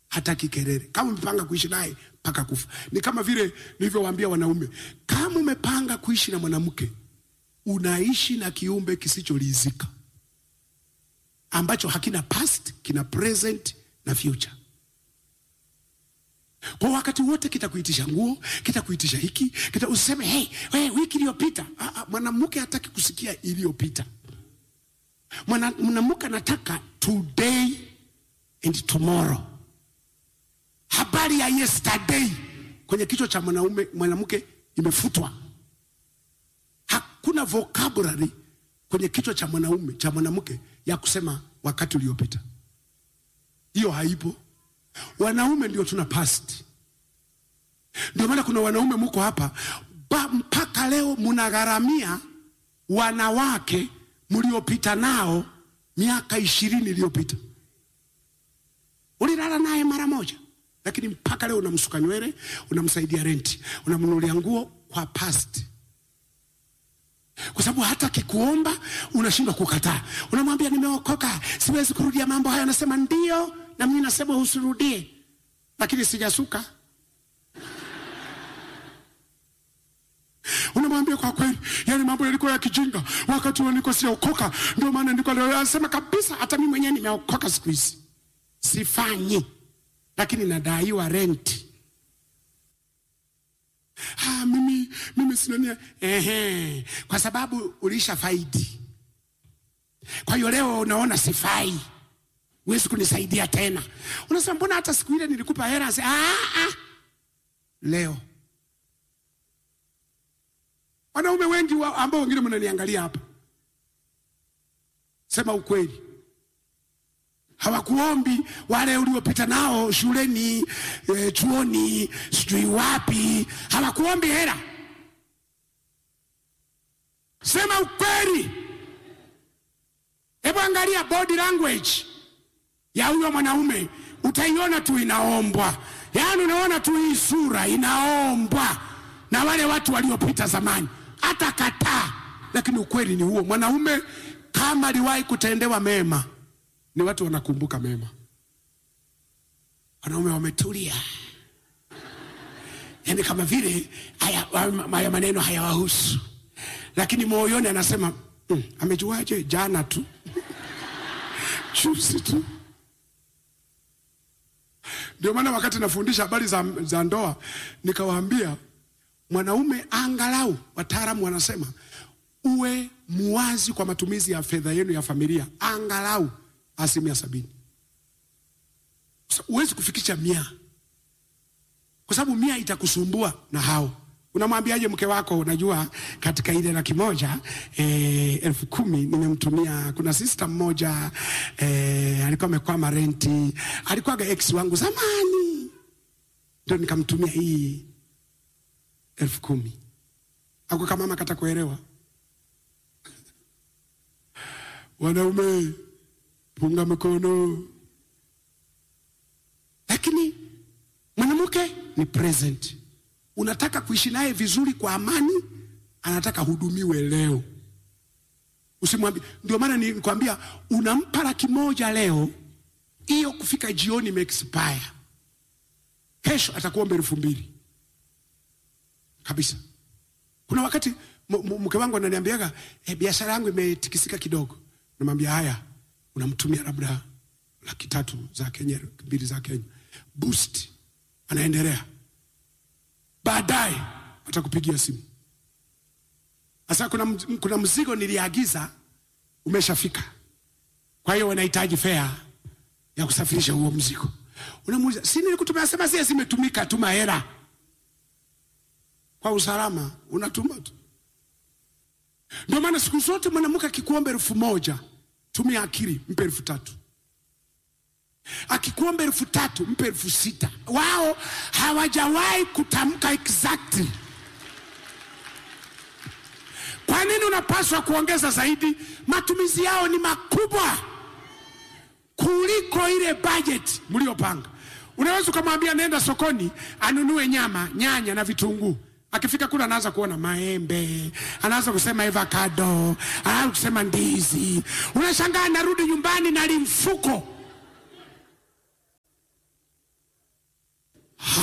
hataki kelele. Kama umepanga kuishi naye mpaka kufa, ni kama vile nilivyowaambia wanaume, kama umepanga kuishi na mwanamke, unaishi na kiumbe kisichoridhika ambacho hakina past, kina present na future. Kwa wakati wote kitakuitisha nguo, kitakuitisha hiki, kita useme hey, hey, wiki iliyopita. Ah, ah, Mwanamke hataki kusikia iliyopita. Mwana- Mwanamke anataka today and tomorrow. Habari ya yesterday kwenye kichwa cha mwanaume mwanamke imefutwa. Hakuna vocabulary kwenye kichwa cha mwanaume cha mwanamke ya kusema wakati uliopita. Hiyo haipo. Wanaume ndio tuna past. Ndio maana kuna wanaume muko hapa ba, mpaka leo munagharamia wanawake mliopita nao miaka ishirini iliyopita. Ulilala naye mara moja, lakini mpaka leo unamsuka nywele, unamsaidia renti, unamnunulia nguo kwa past kwa sababu hata akikuomba unashindwa kukataa. Unamwambia nimeokoka, siwezi kurudia mambo hayo. Anasema ndio, na mimi nasema usirudie, lakini sijasuka. Unamwambia kwa kweli, yani mambo yalikuwa ya kijinga wakati huo niko sijaokoka, ndio maana niko leo. Anasema kabisa, hata mimi mwenyewe nimeokoka siku hizi, sifanyi, lakini nadaiwa renti. Ah, mimi mimi sina nia. Ehe, kwa sababu ulisha faidi. Kwa hiyo leo unaona sifai, huwezi kunisaidia tena. Unasema mbona hata siku ile nilikupa hela? Sasa, Ah, ah. Leo wanaume wengi wa, ambao wengine mnaniangalia hapa, sema ukweli, hawakuombi wale uliopita nao shuleni e, chuoni sijui wapi, hawakuombi hela. Sema ukweli. Hebu angalia body language ya huyo mwanaume, utaiona tu inaombwa, yaani unaona tu hii sura inaombwa na wale watu waliopita zamani, hata kataa. Lakini ukweli ni huo, mwanaume kama aliwahi kutendewa mema ni watu wanakumbuka mema. Wanaume wametulia, yaani kama vile haya, haya maneno hayawahusu, lakini moyoni anasema mm, amejuaje? Jana tu juzi tu. Ndio maana wakati nafundisha habari za, za ndoa nikawaambia mwanaume angalau, wataalamu wanasema uwe muwazi kwa matumizi ya fedha yenu ya familia, angalau asilimia sabini. Sasa Huwezi kufikisha mia kwa sababu mia itakusumbua na hao. Unamwambiaje mke wako? Unajua, katika ile laki moja eh, elfu kumi nimemtumia. Kuna sista mmoja eh, alikuwa amekwama renti, alikuwaga ex wangu zamani, ndio nikamtumia hii elfu kumi. Ako kama mama kata kuelewa. Wanaume punga mikono, lakini mwanamke ni present. Unataka kuishi naye vizuri kwa amani, anataka hudumiwe leo. Usimwambie. Ndio maana nilikwambia unampa laki moja leo, hiyo kufika jioni imeexpire, kesho atakuomba elfu mbili kabisa. Kuna wakati m- m- mke wangu ananiambiaga eh, biashara yangu imetikisika kidogo, namwambia haya, unamtumia labda laki tatu za Kenya, mbili za Kenya, boost, anaendelea baadaye atakupigia simu. Sasa kuna, mz- kuna mzigo niliagiza umeshafika, kwa hiyo wanahitaji fare ya kusafirisha huo mzigo. Unamuuliza, si nilikutumia? Sema zile zimetumika, tuma hela kwa usalama, unatuma tu. Ndio maana siku zote mwanamke akikuomba elfu moja tumia akili, mpe elfu tatu akikuomba elfu tatu mpe elfu sita Wao hawajawahi kutamka exactly. Kwa nini unapaswa kuongeza zaidi? Matumizi yao ni makubwa kuliko ile budget mliopanga. Unaweza ukamwambia nenda sokoni anunue nyama, nyanya na vitunguu. Akifika kule anaanza kuona maembe, anaanza kusema avocado, anaanza kusema ndizi. Unashangaa anarudi nyumbani na limfuko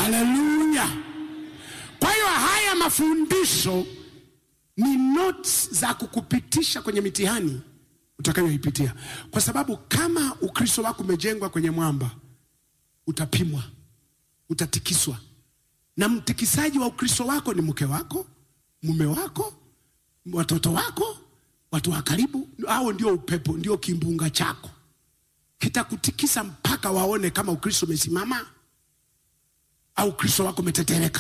haleluya kwa hiyo haya mafundisho ni notes za kukupitisha kwenye mitihani utakayoipitia kwa sababu kama ukristo wako umejengwa kwenye mwamba utapimwa utatikiswa na mtikisaji wa ukristo wako ni mke wako mume wako watoto wako watu wa karibu hao ndio upepo ndio kimbunga chako kitakutikisa mpaka waone kama ukristo umesimama au ukristo wako umetetereka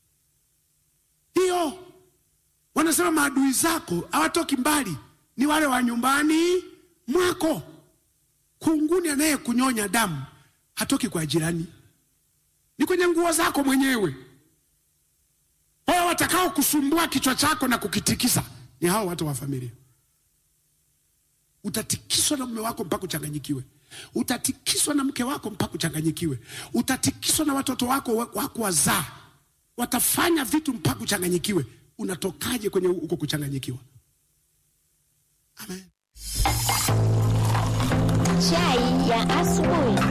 hiyo wanasema maadui zako hawatoki mbali ni wale wa nyumbani mwako kunguni anaye kunyonya damu hatoki kwa jirani ni kwenye nguo zako mwenyewe wao watakao kusumbua kichwa chako na kukitikisa ni hao watu wa familia utatikiswa na mume wako mpaka uchanganyikiwe utatikiswa na mke wako mpaka uchanganyikiwe utatikiswa na watoto wako wa- wako wazaa watafanya vitu mpaka uchanganyikiwe unatokaje kwenye huko kuchanganyikiwa amen Chai ya asubuhi.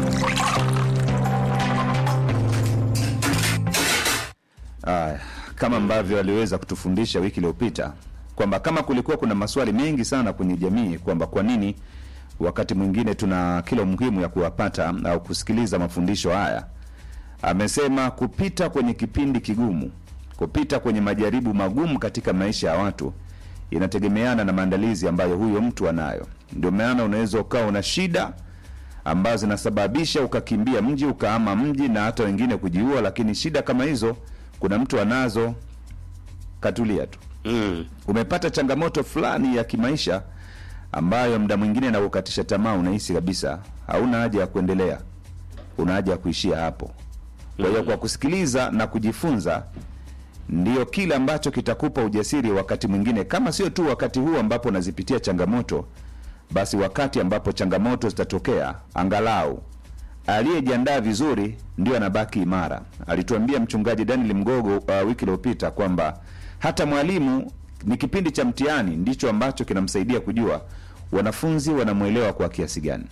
Aya, kama ambavyo aliweza kutufundisha wiki iliyopita kwamba kama kulikuwa kuna maswali mengi sana kwenye jamii kwamba kwa nini wakati mwingine tuna kila muhimu ya kuwapata au kusikiliza mafundisho haya, amesema kupita kwenye kipindi kigumu, kupita kwenye majaribu magumu katika maisha ya watu inategemeana na maandalizi ambayo huyo mtu anayo. Ndio maana unaweza ukawa una shida ambazo zinasababisha ukakimbia mji ukaama mji na hata wengine kujiua, lakini shida kama hizo kuna mtu anazo katulia tu. Mm. Umepata changamoto fulani ya kimaisha ambayo muda mwingine na kukatisha tamaa, unahisi kabisa hauna haja ya kuendelea, una haja ya kuishia hapo. Kwa hiyo kwa kusikiliza na kujifunza ndio kile ambacho kitakupa ujasiri wakati mwingine, kama sio tu wakati huu ambapo unazipitia changamoto, basi wakati ambapo changamoto zitatokea, angalau aliyejiandaa vizuri ndio anabaki imara. Alituambia mchungaji Daniel Mgogo uh, wiki iliyopita kwamba hata mwalimu ni kipindi cha mtihani ndicho ambacho kinamsaidia kujua wanafunzi wanamwelewa kwa kiasi gani.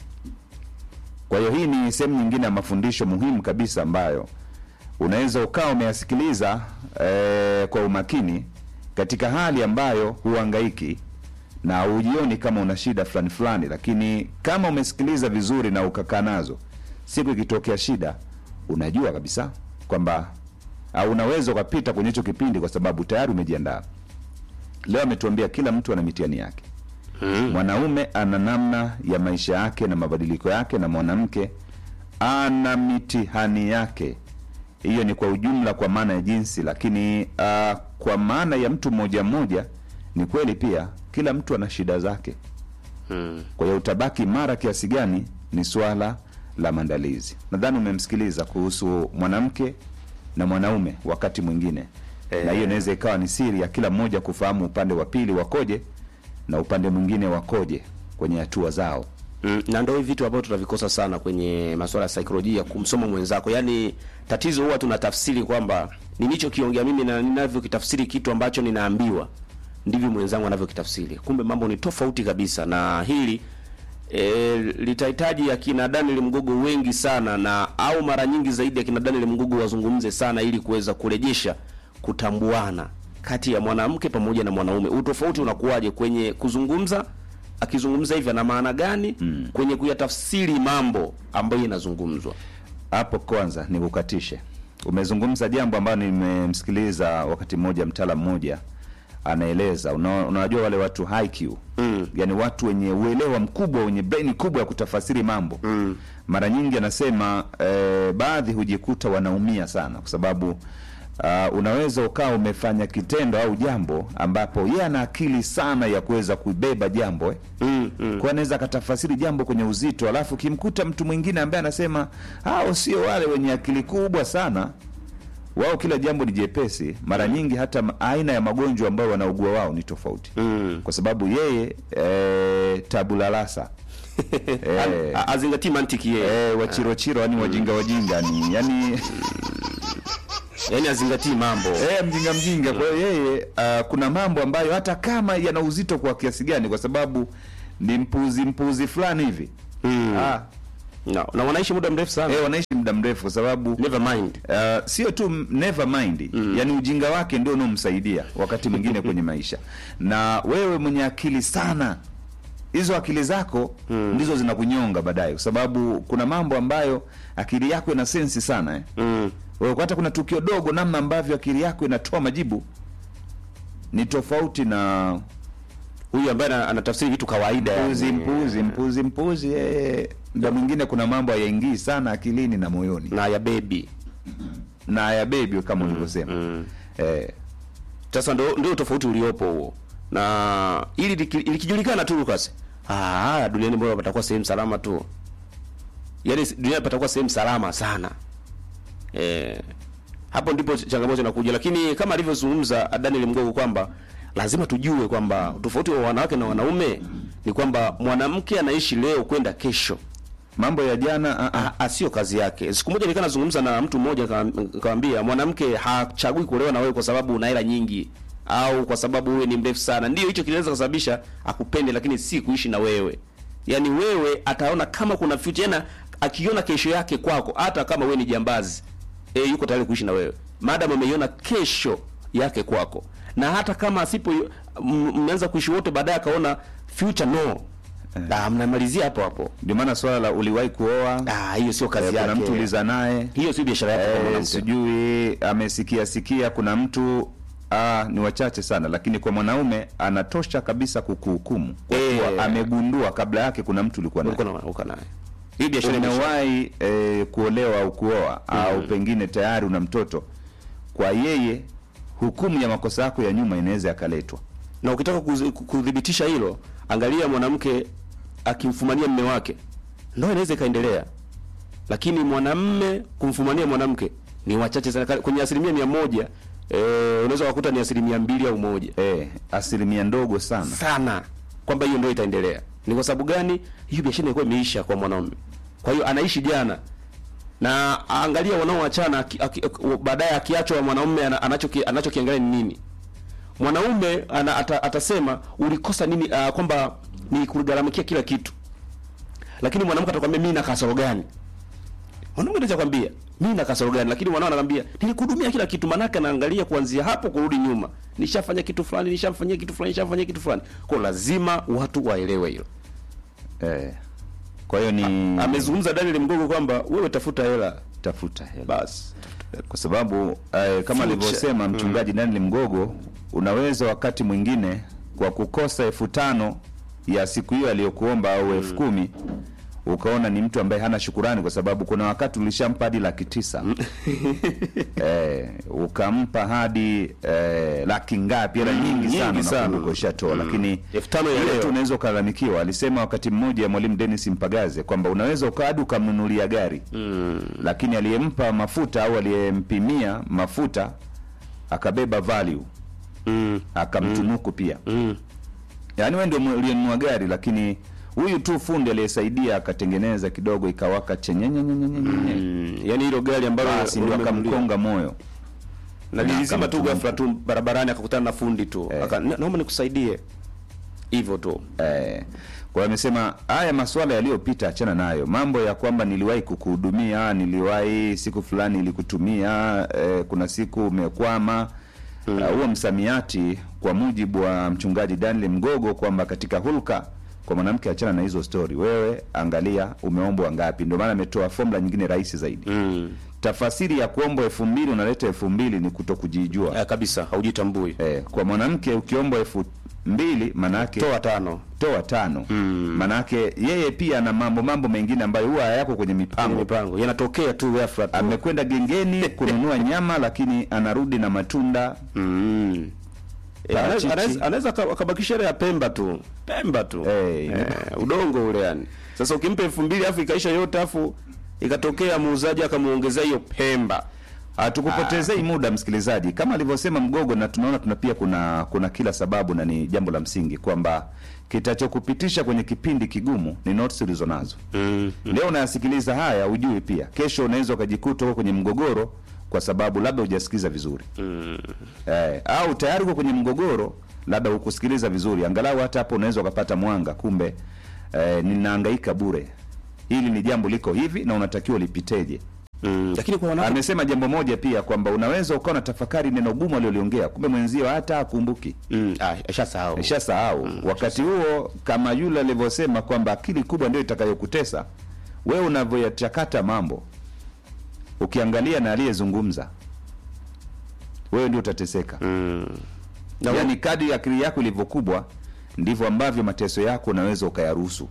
Kwa hiyo hii ni sehemu nyingine ya mafundisho muhimu kabisa ambayo unaweza ukawa umeyasikiliza eh, kwa umakini katika hali ambayo huangaiki na ujioni kama una shida fulani fulani, lakini kama umesikiliza vizuri na ukakaa nazo, siku ikitokea shida, unajua kabisa kwamba au unaweza ukapita kwenye hicho kipindi kwa sababu tayari umejiandaa. Leo ametuambia kila mtu ana mitihani yake. Mm. Mwanaume ana namna ya maisha yake na mabadiliko yake, na mwanamke ana mitihani yake. Hiyo ni kwa ujumla, kwa maana ya jinsi, lakini uh, kwa maana ya mtu mmoja mmoja, ni kweli pia kila mtu ana shida zake. Mm. Kwa hiyo utabaki mara kiasi gani ni swala la maandalizi. Nadhani umemsikiliza kuhusu mwanamke na mwanaume wakati mwingine Eh. na hiyo inaweza ikawa ni siri ya kila mmoja kufahamu upande wa pili wakoje na upande mwingine wakoje kwenye hatua zao. Mm, na ndio hivi vitu ambavyo tunavikosa sana kwenye masuala ya saikolojia, kumsoma mwenzako. Yaani tatizo huwa tunatafsiri kwamba nilichokiongea mimi na ninavyokitafsiri kitu ambacho ninaambiwa ndivyo mwenzangu anavyokitafsiri. Kumbe mambo ni tofauti kabisa, na hili e, litahitaji akina Daniel Mgogo wengi sana na au mara nyingi zaidi akina Daniel Mgogo wazungumze sana ili kuweza kurejesha kutambuana kati ya mwanamke pamoja na mwanaume. Utofauti unakuwaje kwenye kuzungumza akizungumza hivi ana maana gani mm. kwenye kuyatafsiri mambo ambayo inazungumzwa Hapo kwanza nikukatishe, umezungumza jambo ambalo nimemsikiliza wakati mmoja mtaalamu mmoja anaeleza. Una- Unajua wale watu high IQ mm. yani watu wenye uelewa mkubwa, wenye brain kubwa ya kutafasiri mambo mm. mara nyingi anasema eh, baadhi hujikuta wanaumia sana kwa sababu uh, unaweza ukawa umefanya kitendo au jambo ambapo yeye ana akili sana ya kuweza kubeba jambo eh? mm, mm. kwa anaweza akatafasiri jambo kwenye uzito, alafu ukimkuta mtu mwingine ambaye anasema hao sio wale wenye akili kubwa sana, wao kila jambo ni jepesi. Mara nyingi hata ma- aina ya magonjwa ambayo wanaugua wao ni tofauti Mm. kwa sababu yeye e, tabulalasa A- a- azingatii mantiki yeye e, wachirochiro yani wajinga wajinga ni yani yaani azingatii mambo e, mjinga mjinga. Kwa hiyo yeye uh, kuna mambo ambayo hata kama yana uzito kwa kiasi gani, kwa sababu ni mpuzi mpuzi fulani hivi Mm. ah, na, na wanaishi muda mrefu sana eh, wanaishi muda mrefu kwa sababu never mind Uh, sio tu m- never mind mm. yani ujinga wake ndio unaomsaidia wakati mwingine kwenye maisha na wewe mwenye akili sana hizo akili zako mm. ndizo zinakunyonga baadaye kwa sababu kuna mambo ambayo akili yako ina sensi sana eh. mm. Wewe hata kuna tukio dogo namna ambavyo akili yako inatoa majibu ni tofauti na huyu ambaye ana- anatafsiri vitu kawaida mpuzi yani. mpuzi mpuzi mpuzi eh, muda mwingine kuna mambo hayaingii sana akilini na moyoni na ya bebi na ya bebi kama ulivyosema mm. eh, sasa ndo, ndio tofauti uliopo huo na ili liki- likijulikana tu Lucas ah duniani mbona patakuwa sehemu salama tu yaani s- dunia patakuwa sehemu salama sana eh hapo ndipo ch- changamoto inakuja lakini kama alivyozungumza Daniel Mgogo kwamba lazima tujue kwamba tofauti wa wanawake na wanaume ni kwamba mwanamke anaishi leo kwenda kesho mambo ya jana ah, ah. Ah, ah, sio kazi yake. Siku moja nilikuwa nazungumza na mtu mmoja nika- nikamwambia mwanamke hachagui kuolewa na wewe kwa sababu una hela nyingi au kwa sababu wewe ni mrefu sana. Ndio hicho kinaweza kusababisha akupende, lakini si kuishi na wewe. Yaani wewe ataona kama kuna future, yana akiona kesho yake kwako, hata kama wewe ni jambazi e, yuko tayari kuishi na wewe maadamu ameiona kesho yake kwako, na hata kama asipo m- mmeanza kuishi wote, baadaye akaona future no, ah, mnamalizia hapo hapo. ndio maana swala la uliwahi kuoa Ah, hiyo sio kazi eh, yake. kuna mtu uliza naye hiyo sio biashara yake kwa eh, mwanamke. sijui amesikia sikia kuna mtu ah, ni wachache sana lakini kwa mwanaume anatosha kabisa kukuhukumu kwa Eh. kuwa amegundua kabla yake kuna mtu ulikuwa naye Ulikuwa na uko naye. Hii biashara imesha- umewahi eh, kuolewa au kuoa au pengine tayari una mtoto kwa yeye hukumu ya makosa yako ya nyuma inaweza yakaletwa na ukitaka kuzi- kudhibitisha hilo, angalia mwanamke akimfumania mme wake, ndoa inaweza ikaendelea, lakini mwanamme kumfumania mwanamke ni wachache sana. Kwenye asilimia mia moja eh, unaweza kukuta ni asilimia mbili au moja eh, asilimia ndogo sana sana kwamba hiyo ndio itaendelea. Ni kwa sababu gani? Hiyo biashara ilikuwa imeisha kwa mwanaume, kwa hiyo anaishi jana na angalia wanaoachana aki- aki- baadaye akiachwa mwanaume ana- anachoki- anachokiangalia ni nini mwanaume ana, ata, atasema ulikosa nini uh, kwamba ni kugaramikia kila kitu lakini mwanamke atakwambia mimi na kasoro gani mwanaume anaweza kwambia mimi na kasoro gani lakini mwanao anakwambia nilikuhudumia kila kitu manake anaangalia kuanzia hapo kurudi nyuma nishafanya kitu fulani nishamfanyia kitu fulani nishamfanyia kitu fulani kwa lazima watu waelewe hilo eh, kwa hiyo ni amezungumza Daniel Mgogo kwamba wewe tafuta hela tafuta hela basi kwa sababu eh, kama Future. alivyosema mchungaji Daniel Mgogo, unaweza wakati mwingine kwa kukosa elfu tano ya siku hiyo aliyokuomba au elfu kumi ukaona ni mtu ambaye hana shukurani, kwa sababu kuna wakati ulishampa hadi laki tisa eh, ukampa hadi eh, laki ngapi, hela nyingi nyingi sana sana. unakumbuka ushatoa, lakini Elfu tano ya ile leo. tu unaweza ukalalamikiwa. Alisema wakati mmoja mwalimu Dennis Mpagaze kwamba unaweza uka hadi ukamnunulia gari lakini aliyempa mafuta au aliyempimia mafuta akabeba value mm. akamtunuku pia Mm. yaani wewe ndio uliyenunua gari lakini huyu tu fundi aliyesaidia akatengeneza kidogo ikawaka chenyenyenyenyenyenye Mm. yani hilo gari ambalo basi ndio umemnunulia. akamkonga moyo na Na nilizima tu akamtuma. ghafla tu barabarani akakutana na fundi tu Eh. Aka, "Na- naomba nikusaidie hivyo tu Eh, kwa hiyo amesema haya masuala yaliyopita achana nayo. Mambo ya kwamba niliwahi kukuhudumia, niliwahi siku fulani ilikutumia, eh, kuna siku umekwama uh, huo msamiati kwa mujibu wa mchungaji Daniel Mgogo kwamba katika hulka kwa mwanamke achana na hizo stori. Wewe angalia umeombwa ngapi. Ndio maana ametoa formula nyingine rahisi zaidi. mm. Tafasiri ya kuombwa elfu mbili unaleta elfu mbili ni kuto kujijua. eh, kabisa haujitambui Eh, kwa mwanamke ukiombwa elfu mbili manake toa tano toa tano manake yeye pia ana mambo mambo mengine ambayo huwa hayako kwenye Kwenye mipango mipango yanatokea tu ghafla tu amekwenda gengeni kununua nyama lakini anarudi na matunda mm. Eh, Parachichi. anaweza- anaweza- anaweza aka- akabakisha ile ya Pemba tu Pemba tu Eh, eh, udongo ule yani sasa ukimpa elfu mbili afu ikaisha yote afu ikatokea muuzaji akamuongezea hiyo Pemba hatukupotezei muda msikilizaji kama alivyosema mgogo na tunaona tuna pia kuna kuna kila sababu na ni jambo la msingi kwamba kitachokupitisha kwenye kipindi kigumu ni notes ulizonazo mm. leo unayasikiliza haya ujui pia kesho unaweza ukajikuta uko kwenye mgogoro kwa sababu labda hujasikiza vizuri Mm. eh, au tayari uko kwenye mgogoro labda hukusikiliza vizuri angalau hata hapo unaweza ukapata mwanga kumbe eh, ninahangaika bure hili ni jambo liko hivi na unatakiwa ulipiteje mm. lakini kwa wanawake amesema jambo moja pia kwamba unaweza ukawa na tafakari neno gumu aliloliongea kumbe mwenzio hata akumbuki mm. ah, ashasahau ishasahau wakati huo kama yule alivyosema kwamba akili kubwa ndio itakayokutesa wewe unavyoyachakata mambo ukiangalia na aliyezungumza wewe ndio utateseka mm. na yaani kadri akili yako ilivyokubwa ndivyo ambavyo mateso yako unaweza ukayaruhusu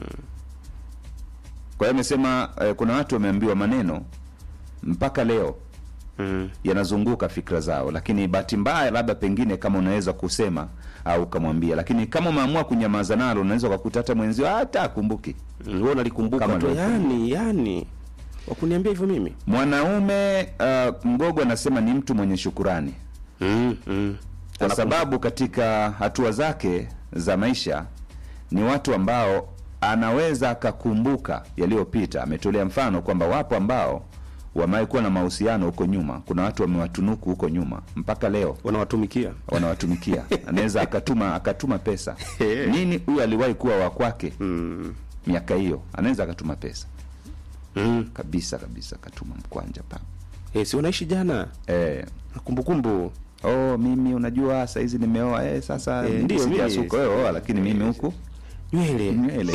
kwa hiyo amesema eh, kuna watu wameambiwa maneno mpaka leo mm. yanazunguka fikra zao lakini bahati mbaya labda pengine kama unaweza kusema au ukamwambia lakini kama umeamua kunyamaza nalo unaweza ukakuta hata mwenzio hata akumbuki Mm, wewe unalikumbuka Kama tu ndio. yani yani wakuniambia hivyo mimi mwanaume uh, mgogo anasema ni mtu mwenye shukurani mm. Mm. kwa sababu katika hatua zake za maisha ni watu ambao anaweza akakumbuka yaliyopita ametolea mfano kwamba wapo ambao wamewahi kuwa na mahusiano huko nyuma kuna watu wamewatunuku huko nyuma mpaka leo wanawatumikia wanawatumikia anaweza akatuma akatuma pesa nini huyu aliwahi kuwa wa kwake mm. miaka hiyo anaweza akatuma pesa mm. kabisa kabisa akatuma mkwanja pa hey, si unaishi jana eh, na kumbukumbu oh mimi unajua saizi nimeoa eh, sasa Eh, mimi ndio, mimi- sijasuka wewe oa lakini mimi huku nywele nywele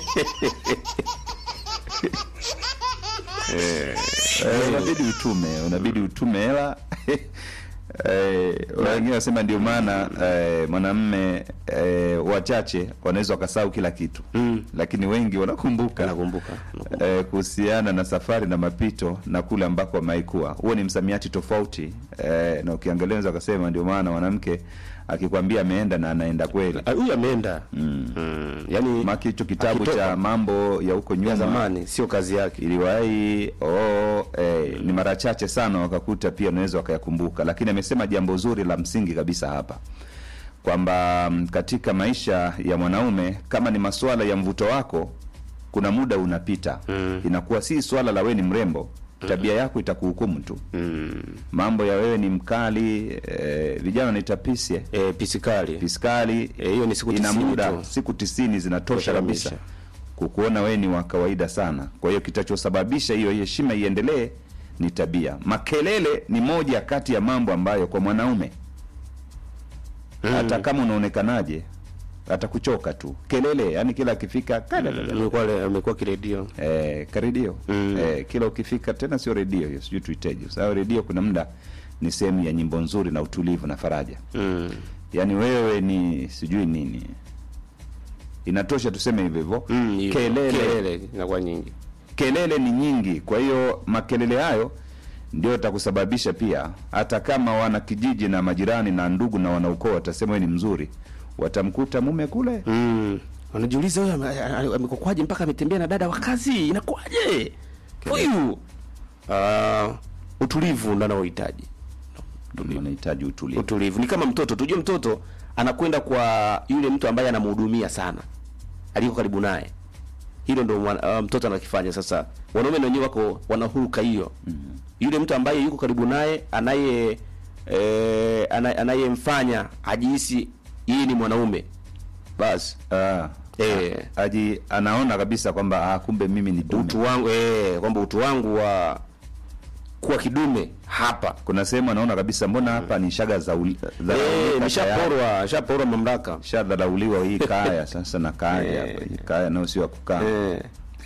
Eh, unabidi utume unabidi utume hela Eh, wengine wanasema ndio maana eh, mwanamme eh, wachache wanaweza wakasahau kila kitu Mm. lakini wengi wanakumbuka nakumbuka eh, kuhusiana na safari na mapito na kule ambako wameikuwa huo ni msamiati tofauti eh, na ukiangalia unaweza ukasema ndio maana mwanamke akikwambia ameenda na anaenda kweli Ah, huyu ameenda mm. mm. yani maki hicho kitabu akitoka cha mambo ya huko ya nyuma zamani sio kazi yake iliwahi oh, eh, ni mara chache sana wakakuta pia unaweza wakayakumbuka lakini amesema jambo zuri la msingi kabisa hapa kwamba mm, katika maisha ya mwanaume kama ni masuala ya mvuto wako kuna muda unapita mm. inakuwa si swala la wewe ni mrembo tabia yako itakuhukumu tu mm. mambo ya wewe ni mkali eh, vijana wanaita pisye e, pisikali fiskali Eh, hiyo ni siku ina tisini muda tu. siku tisini zinatosha Tosha kabisa kabisa. kukuona wewe ni wa kawaida sana kwa hiyo kitachosababisha hiyo heshima iendelee ni tabia makelele ni moja kati ya mambo ambayo kwa mwanaume hata kama unaonekanaje atakuchoka tu kelele yani kila akifika kalala. amekuwa le- amekuwa kiredio eh, karedio Mm. eh, kila ukifika tena sio redio hiyo sijui tuiteje sababu redio kuna muda ni sehemu ya nyimbo nzuri na utulivu na faraja mm. yaani wewe ni sijui nini inatosha tuseme hivyo hivyo mm, hivyo. kelele, kelele inakuwa nyingi kelele ni nyingi kwa hiyo makelele hayo ndio takusababisha pia hata kama wana kijiji na majirani na ndugu na wanaukoo watasema wewe ni mzuri watamkuta mume kule mm. wanajiuliza huyu ame- a- a- amekokwaje mpaka ametembea na dada wa kazi inakuwaje huyu uh, utulivu ndo anaohitaji wanahitaji utulivu utulivu ni kama mtoto tujue mtoto anakwenda kwa yule mtu ambaye anamhudumia sana aliko karibu naye hilo ndo mwana- uh, mtoto anakifanya sasa wanaume na wenyewe wako wanahuruka hiyo mm-hmm. yule mtu ambaye yuko karibu naye anaye eh, ana- anayemfanya ajihisi yeye ni mwanaume basi ah, Eh. aji anaona kabisa kwamba ah, kumbe mimi ni dume utu wangu eh, kwamba utu wangu wa kuwa kidume hapa kuna sehemu anaona kabisa mbona hapa ni shaga za uli- eh, dharauliwa tayari. nishaporwa nishaporwa mamlaka shadharauliwa hii kaya sasa na kaya Eh. hapa, hii kaya nayo sio ya kukaa eh.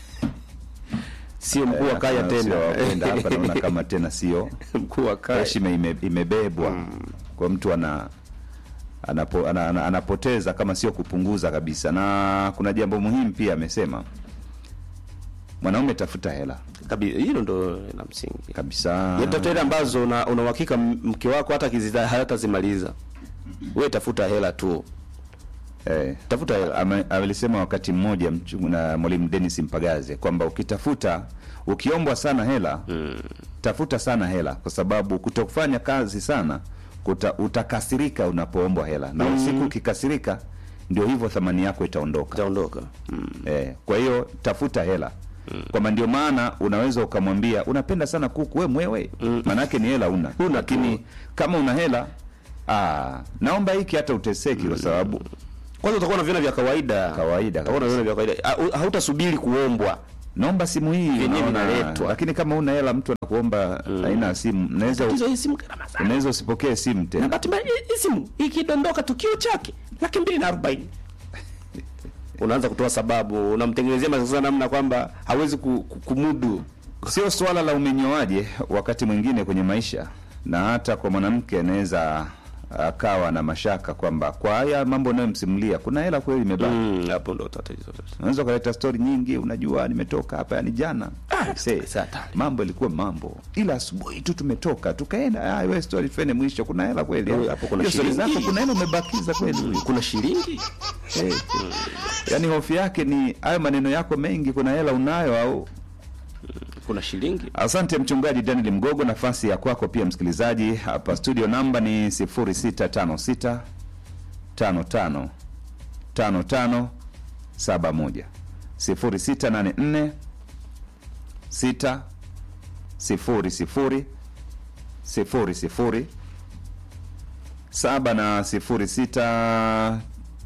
sio mkuu wa Eh, kaya nayo sio wa kwenda tena hapa naona kama tena sio mkuu wa kaya heshima ime, imebebwa kwa mtu ana anapo, ana, ana, anapoteza kama sio kupunguza kabisa na kuna jambo muhimu pia amesema mwanaume tafuta hela Kabi- hilo ndo la msingi kabisa Ya tafuta hela ambazo una una uhakika m- mke wako hata kizita hatazimaliza we tafuta hela tu eh, tafuta hela ame- alisema wakati mmoja mchu- na mwalimu Dennis Mpagaze kwamba ukitafuta ukiombwa sana hela mm. tafuta sana hela kwa sababu kutokufanya kazi sana kuta, utakasirika unapoombwa hela na usiku ukikasirika ndio hivyo thamani yako itaondoka itaondoka mm. eh, kwa hiyo tafuta hela mm. kwamba ndio maana unaweza ukamwambia unapenda sana kuku we mwewe mm. maanake ni hela una Huna lakini tu. kama una hela aa, naomba hiki hata uteseki kwa sababu kwanza utakuwa na viona vya kawaida Kawaida utakuwa na kabisa. viona vya kawaida Ha- hautasubiri kuombwa naomba simu hii Vyenyewe unaona, vinaletwa. lakini kama una hela mtu anakuomba aina ya simu unaweza Tatizo hii simu gharama sana. unaweza usipokee simu Na tena bahati mbaya hii simu ikidondoka tukio chake laki mbili na arobaini unaanza kutoa sababu, unamtengenezea mazingira namna kwamba hawezi ku- ku- kumudu. sio swala la umenyoaje wakati mwingine kwenye maisha na hata kwa mwanamke anaweza akawa na mashaka kwamba kwa haya mambo unayomsimulia kuna hela kweli imebaki Mm, hapo ndo tatizo sasa. unaweza ukaleta stori nyingi unajua nimetoka hapa yani jana Ah, Say, sasa hatari. mambo ilikuwa mambo ila asubuhi tu tumetoka tukaenda ah, we story tuende mwisho kuna hela kweli Huyu hapo kuna Hiyo story shilingi. zako kuna hela umebakiza kweli huyu Kuna shilingi hey. yaani hofu yake ni hayo maneno yako mengi kuna hela unayo au kuna shilingi Asante mchungaji Daniel Mgogo, nafasi ya kwako pia msikilizaji. Hapa studio namba ni 0656 55 55 71 0684 6 0 0 0 0 saba na sifuri sita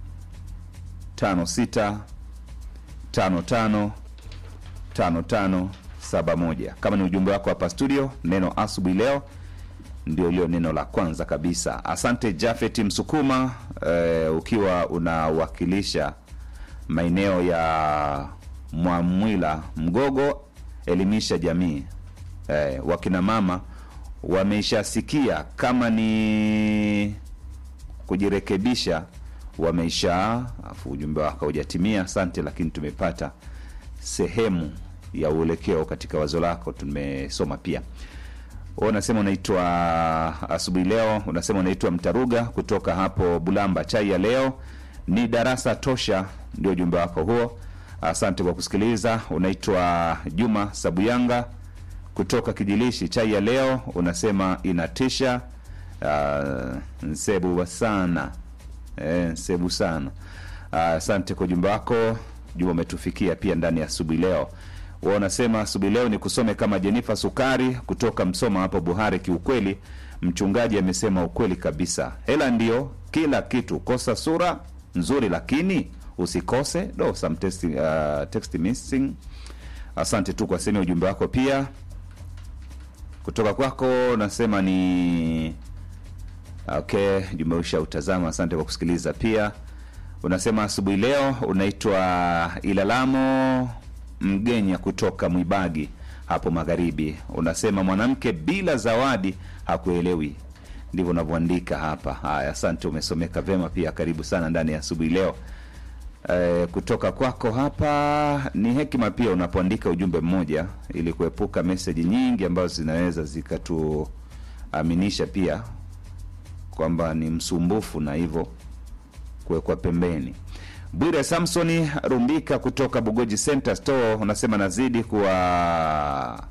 tano sita tano tano tano tano saba moja kama ni ujumbe wako hapa studio neno asubuhi leo ndio iliyo neno la kwanza kabisa asante jafet msukuma eh, ukiwa unawakilisha maeneo ya mwamwila mgogo elimisha jamii eh, wakina mama wameishasikia kama ni kujirekebisha wameisha afu ujumbe wako hujatimia asante lakini tumepata sehemu ya uelekeo katika wazo lako tumesoma pia Wewe unasema unaitwa asubuhi leo unasema unaitwa mtaruga kutoka hapo bulamba chai ya leo ni darasa tosha ndio ujumbe wako huo asante kwa kusikiliza unaitwa juma sabuyanga kutoka kijilishi chai ya leo unasema inatisha uh, nsebu sana eh, nsebu sana Ah, asante kwa ujumbe wako juma umetufikia pia ndani ya asubuhi leo wa unasema asubuhi leo ni kusome kama jenifa sukari kutoka msoma hapo buhari kiukweli mchungaji amesema ukweli kabisa hela ndio kila kitu kosa sura nzuri lakini usikose do some text, uh, text missing asante tu kwa sehemu ya ujumbe wako pia kutoka kwako nasema ni okay jumeusha utazama asante kwa kusikiliza pia unasema asubuhi leo unaitwa ilalamo mgenya kutoka mwibagi hapo magharibi unasema mwanamke bila zawadi hakuelewi ndivyo unavyoandika hapa haya asante umesomeka vema pia karibu sana ndani ya asubuhi leo Eh, kutoka kwako hapa ni hekima pia unapoandika ujumbe mmoja ili kuepuka meseji nyingi ambazo zinaweza zikatuaminisha pia kwamba ni msumbufu na hivyo kuwekwa pembeni bwire samsoni rumbika kutoka bugoji center store unasema nazidi kuwa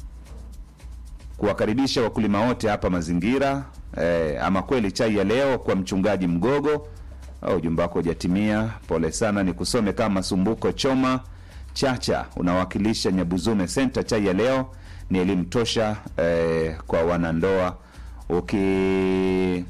kuwakaribisha wakulima wote hapa mazingira eh, ama kweli chai ya leo kwa mchungaji mgogo au ujumbe wako hujatimia pole sana ni kusome kama masumbuko choma chacha unawakilisha nyabuzume center chai ya leo ni elimu tosha eh, kwa wanandoa uki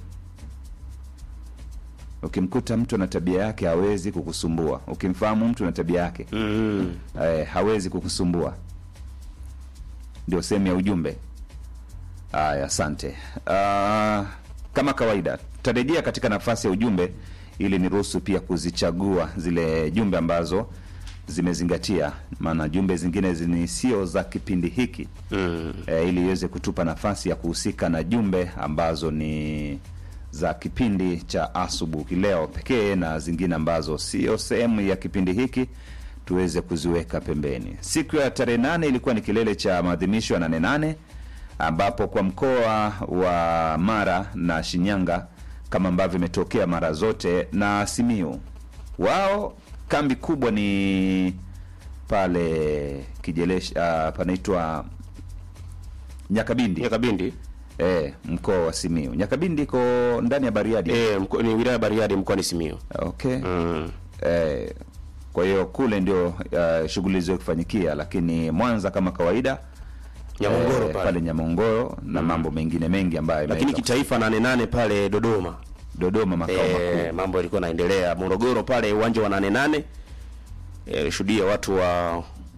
ukimkuta mtu na tabia yake hawezi kukusumbua ukimfahamu mtu na tabia yake mm. eh, hawezi kukusumbua ndio sehemu ya ujumbe haya asante uh, kama kawaida tutarejea katika nafasi ya ujumbe ili niruhusu pia kuzichagua zile jumbe ambazo zimezingatia maana jumbe zingine ni sio za kipindi hiki Mm. e, ili iweze kutupa nafasi ya kuhusika na jumbe ambazo ni za kipindi cha asubuhi leo pekee na zingine ambazo sio sehemu ya kipindi hiki tuweze kuziweka pembeni siku ya tarehe nane ilikuwa ni kilele cha maadhimisho ya nane nane ambapo kwa mkoa wa mara na shinyanga kama ambavyo imetokea mara zote na simiu wao kambi kubwa ni pale kijelesh uh, panaitwa nyakabindi Nyakabindi eh, mkoa wa simiu nyakabindi iko ndani ya bariadi eh, mko, ni wilaya ya Bariadi mkoani Simiyu. okay Mm. eh, kwa hiyo kule ndio uh, shughuli zio kufanyikia lakini mwanza kama kawaida Nyamongoro eh, pale. pale nyamongoro na mambo mengine mengi ambayo Lakini yameweza- kitaifa nane nane pale Dodoma. dodoma makao Eh, makuu mambo yalikuwa yanaendelea Morogoro pale uwanja wa nane nane eh, shuhudia watu wa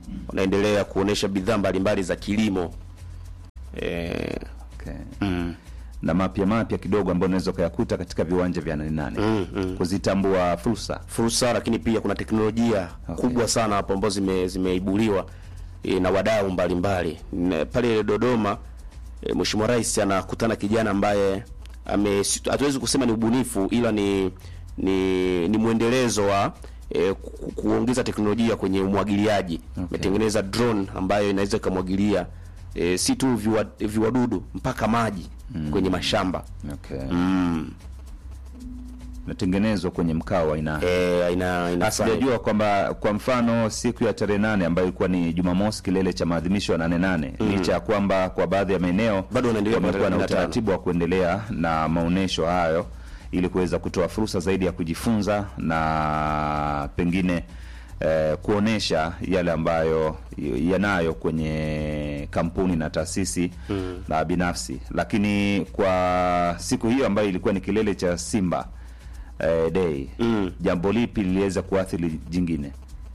wanaendelea kuonesha bidhaa mbalimbali za kilimo eh, Okay. Na mapya mapya kidogo ambayo unaweza ukayakuta katika viwanja vya nane nane Mm, mm. kuzitambua fursa. fursa, lakini pia kuna teknolojia Okay. kubwa sana hapo ambazo zime, zimeibuliwa e, na wadau mbalimbali Na pale Dodoma. E, Mheshimiwa Rais anakutana kijana ambaye ame si- hatuwezi kusema ni ubunifu ila ni ni, ni mwendelezo wa e, ku, kuongeza teknolojia kwenye umwagiliaji. Ametengeneza drone ambayo inaweza ikamwagilia e, si tu viwa, viwadudu mpaka maji kwenye mashamba Okay. mm. Natengenezwa kwenye mkao wa aina e, ina, ina sijajua kwamba kwa mfano siku ya tarehe nane ambayo ilikuwa ni Jumamosi, kilele cha maadhimisho ya nane nane, licha ya kwamba kwa baadhi ya maeneo Bado wanaendelea kwa wamekuwa na tarehe 15. utaratibu wa kuendelea na maonesho hayo ili kuweza kutoa fursa zaidi ya kujifunza na pengine eh, kuonesha yale ambayo yanayo kwenye kampuni na taasisi na binafsi. Lakini kwa siku hiyo ambayo ilikuwa ni kilele cha Simba eh, Day, jambo lipi liliweza kuathiri jingine?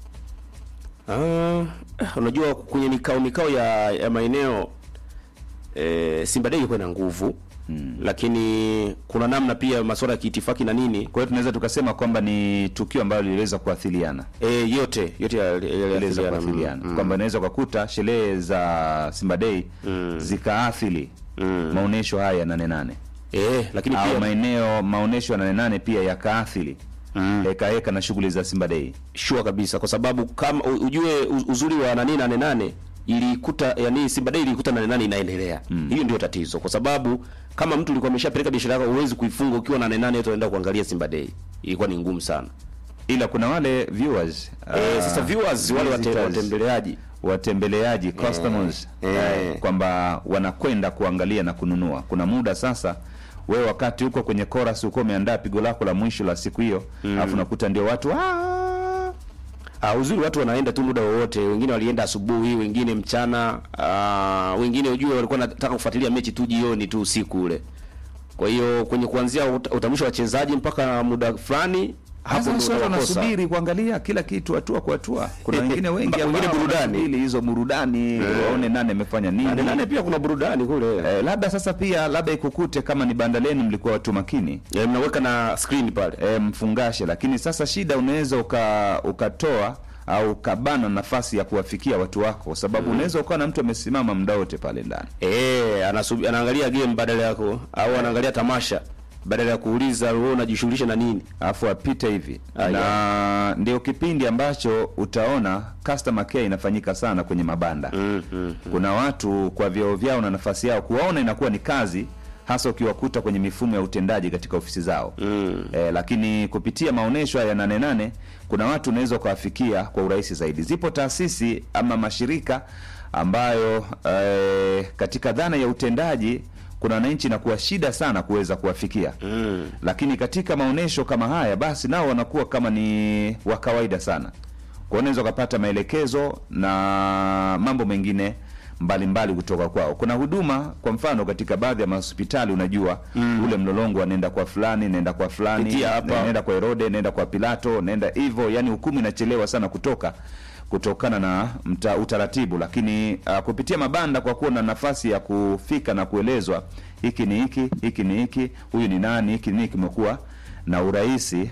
Ah, unajua kwenye mikao mikao ya, ya maeneo e, Simba Day ilikuwa na nguvu lakini kuna namna pia masuala ya kiitifaki na nini Kwa hiyo tunaweza tukasema kwamba ni tukio ambalo liliweza kuathiriana e, yote yote ya- ya- ya- iliweza ya- kuathiriana mm, kwamba inaweza ukakuta sherehe za Simba Day zikaathiri maonesho haya ya nane nane eh, lakini au pia maeneo maonesho ya nane nane pia yakaathiri heka heka na shughuli za Simba Day. sure kabisa kwa sababu kama u- ujue u- uzuri wa nani nane nane ilikuta yani Simba Day ilikuta nane nane inaendelea. Hiyo ndio tatizo kwa sababu kama mtu ulikuwa umeshapeleka biashara yako huwezi kuifunga ukiwa nane nane yote unaenda kuangalia Simba Day. Ilikuwa ni ngumu sana. Ila kuna wale viewers Eh, ah, sasa viewers wale wate, visitors, watembeleaji watembeleaji customers eh. eh, kwamba wanakwenda kuangalia na kununua. Kuna muda sasa wewe wakati huko kwenye chorus uko umeandaa pigo lako la mwisho la siku hiyo, alafu unakuta ndio watu "Ah!" Ah, uzuri watu wanaenda tu muda wowote, wengine walienda asubuhi, wengine mchana, ah, wengine ujue walikuwa wanataka kufuatilia mechi tu jioni tu usiku ule. Kwa hiyo kwenye kuanzia ut- utambulisho wa wachezaji mpaka muda fulani hapo Sasa ndio watu utawakosa. wanasubiri kuangalia kila kitu hatua kwa hatua. Kuna wengine wengi Mba- wengine ambao burudani. wanasubiri hizo burudani waone nane amefanya nini. Nane nane pia kuna burudani kule. Eh, labda sasa pia labda ikukute kama ni banda lenu mlikuwa watu makini Eh, mnaweka na screen pale. e, mfungashe, lakini sasa shida unaweza uka, ukatoa au ukabana nafasi ya kuwafikia watu wako, kwa sababu unaweza ukawa na mtu amesimama muda wote pale ndani. Eh, anasubi, anaangalia game badala yako au anaangalia tamasha badala ya kuuliza wewe unajishughulisha na nini. alafu apite hivi Ah, na ndio kipindi ambacho utaona customer care inafanyika sana kwenye mabanda Mm, mm. kuna watu kwa vyeo vyao na nafasi yao kuwaona inakuwa ni kazi hasa ukiwakuta kwenye mifumo ya utendaji katika ofisi zao Mm. e, lakini kupitia maonyesho ya nane nane kuna watu unaweza ukawafikia kwa urahisi zaidi zipo taasisi ama mashirika ambayo e, katika dhana ya utendaji kuna wananchi inakuwa shida sana kuweza kuwafikia Mm. lakini katika maonyesho kama haya basi nao wanakuwa kama ni wa kawaida sana kwa unaweza ukapata maelekezo na mambo mengine mbalimbali mbali kutoka kwao kuna huduma kwa mfano katika baadhi ya mahospitali unajua mm. ule mlolongo anaenda kwa fulani naenda kwa fulani Pitia hapa. naenda kwa herode naenda kwa pilato naenda hivyo yani hukumu inachelewa sana kutoka kutokana na mta, utaratibu lakini uh, kupitia mabanda kwa kuwa na nafasi ya kufika na kuelezwa hiki ni hiki hiki ni hiki huyu ni nani hiki ni hiki kimekuwa na urahisi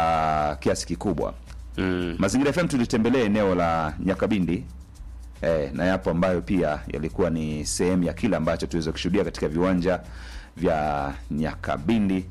wa kiasi kikubwa Mm. mazingira fm tulitembelea eneo la nyakabindi eh, na yapo ambayo pia yalikuwa ni sehemu ya kile ambacho tuweza kushuhudia katika viwanja vya nyakabindi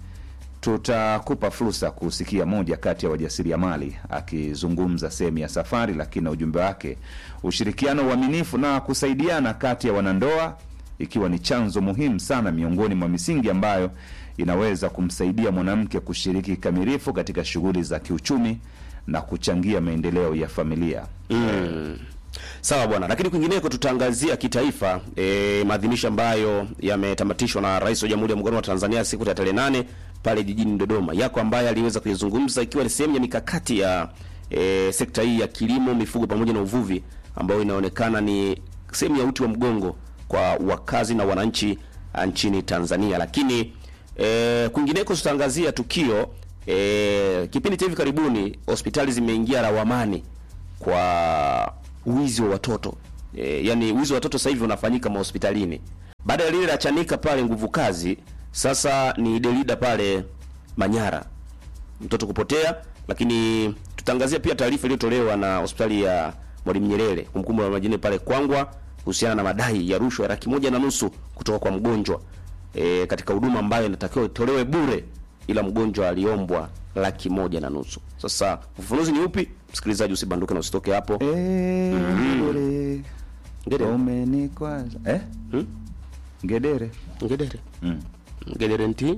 tutakupa fursa kusikia moja kati ya wajasiriamali akizungumza sehemu ya safari lakini na ujumbe wake ushirikiano uaminifu na kusaidiana kati ya wanandoa ikiwa ni chanzo muhimu sana miongoni mwa misingi ambayo inaweza kumsaidia mwanamke kushiriki kikamilifu katika shughuli za kiuchumi na kuchangia maendeleo ya familia Mm. Sawa bwana, lakini kwingineko tutaangazia kitaifa e, maadhimisho ambayo yametamatishwa na Rais wa Jamhuri ya Muungano wa Tanzania siku ya tarehe nane pale jijini Dodoma. Yako ambayo aliweza kuyazungumza ikiwa ni sehemu ya mikakati ya e, sekta hii ya kilimo, mifugo pamoja na uvuvi ambayo inaonekana ni sehemu ya uti wa mgongo kwa wakazi na wananchi ah, nchini Tanzania. Lakini e, kwingineko tutaangazia tukio e, kipindi cha hivi karibuni hospitali zimeingia lawamani kwa wizi wa watoto e, yani wizi wa watoto sasa hivi unafanyika mahospitalini baada ya lile la Chanika pale nguvu kazi, sasa ni Delida pale Manyara, mtoto kupotea. Lakini tutaangazia pia taarifa iliyotolewa na hospitali ya Mwalimu Nyerere kumkumbu la majini pale Kwangwa kuhusiana na madai ya rushwa ya laki moja na nusu kutoka kwa mgonjwa e, katika huduma ambayo inatakiwa itolewe bure, ila mgonjwa aliombwa laki moja na nusu. Sasa ufafanuzi ni upi? Msikilizaji, usibanduke na usitoke hapo. Eh, ngedere. Ngedere. Umenikwaza. Eh? Hmm? Ngedere. Ngedere Mm. Ngedere nti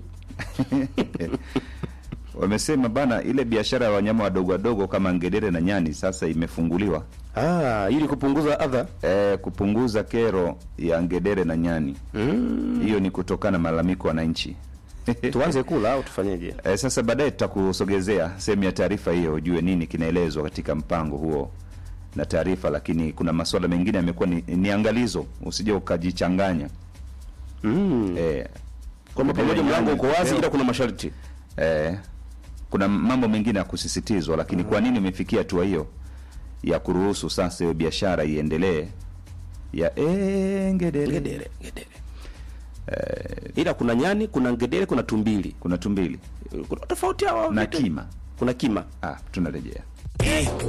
Wamesema bana ile biashara ya wanyama wadogo wadogo kama ngedere na nyani sasa imefunguliwa ah, ili kupunguza adha eh, kupunguza kero ya ngedere na nyani. Hiyo ni kutokana na malalamiko ya wananchi. tuanze kula au tufanyeje? Eh, sasa baadaye tutakusogezea sehemu ya taarifa hiyo ujue nini kinaelezwa katika mpango huo na taarifa, lakini kuna masuala mengine yamekuwa ni, ni angalizo, usije ukajichanganya Mm. eh, Kwamba pamoja mlango uko wazi, ila kuna masharti. eh, kuna mambo mengine ya kusisitizwa, lakini kwa nini umefikia hatua hiyo ya kuruhusu sasa hiyo biashara iendelee ya eh, ngedere. Ngedere, ngedere. ila kuna nyani, kuna ngedere, kuna tumbili, kuna tumbili kuna tofauti hawa na vitu. kima. kuna kima Ah, tunarejea